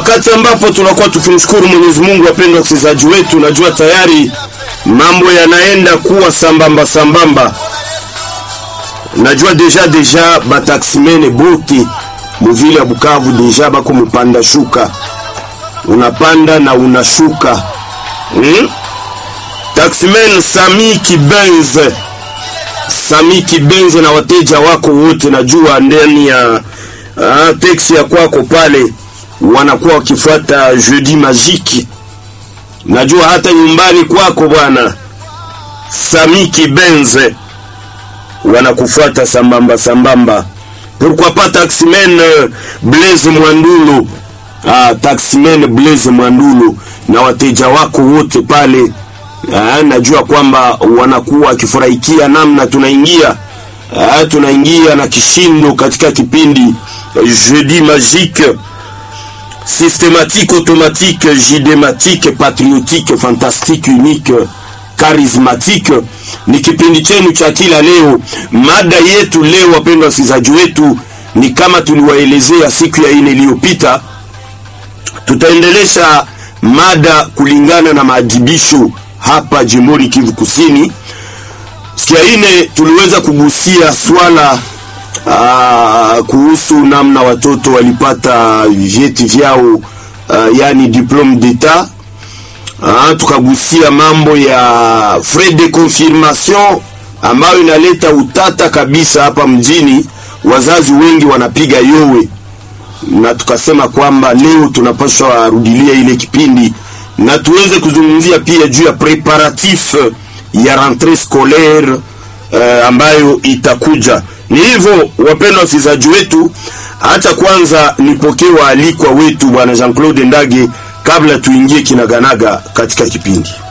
wakati ambapo tunakuwa tukimshukuru Mwenyezi Mungu. Wapendwa wasikilizaji wetu, najua tayari mambo yanaenda kuwa sambamba sambamba. Najua deja deja bataksimene bote muvile ya Bukavu deja bako mupanda shuka, unapanda na unashuka hmm? Taximen Sami Kibenze, Sami Kibenze na wateja wako wote, najua ndani ya uh, teksi ya kwako pale wanakuwa wakifuata Jeudi Magique. Najua hata nyumbani kwako bwana Sami Kibenze wanakufuata sambamba sambamba. Pourquoi pas taximen uh, Blaise Mwandulu ah, taximen Blaise Mwandulu na wateja wako wote pale ah, najua kwamba wanakuwa wakifurahikia namna tunaingia ah, tunaingia na kishindo katika kipindi Jeudi Magique systématique, automatique, jidématique, patriotique, fantastique, unique, charismatique. Ni kipindi chenu cha kila leo. Mada yetu leo, wapendwa wasikilizaji wetu, ni kama tuliwaelezea siku ya ine iliyopita, tutaendelesha mada kulingana na maadhibisho hapa jimboni Kivu Kusini. Siku ya ine tuliweza kugusia swala Aa, kuhusu namna watoto walipata vyeti vyao uh, yani diplome d'etat. Tukagusia mambo ya frais de confirmation ambayo inaleta utata kabisa hapa mjini, wazazi wengi wanapiga yowe, na tukasema kwamba leo tunapaswa rudilia ile kipindi na tuweze kuzungumzia pia juu ya preparatif ya rentrée scolaire uh, ambayo itakuja ni hivyo wapendwa wasikilizaji wetu, hata kwanza nipokee waalikwa wetu bwana Jean Claude Ndage kabla tuingie kinaganaga katika kipindi.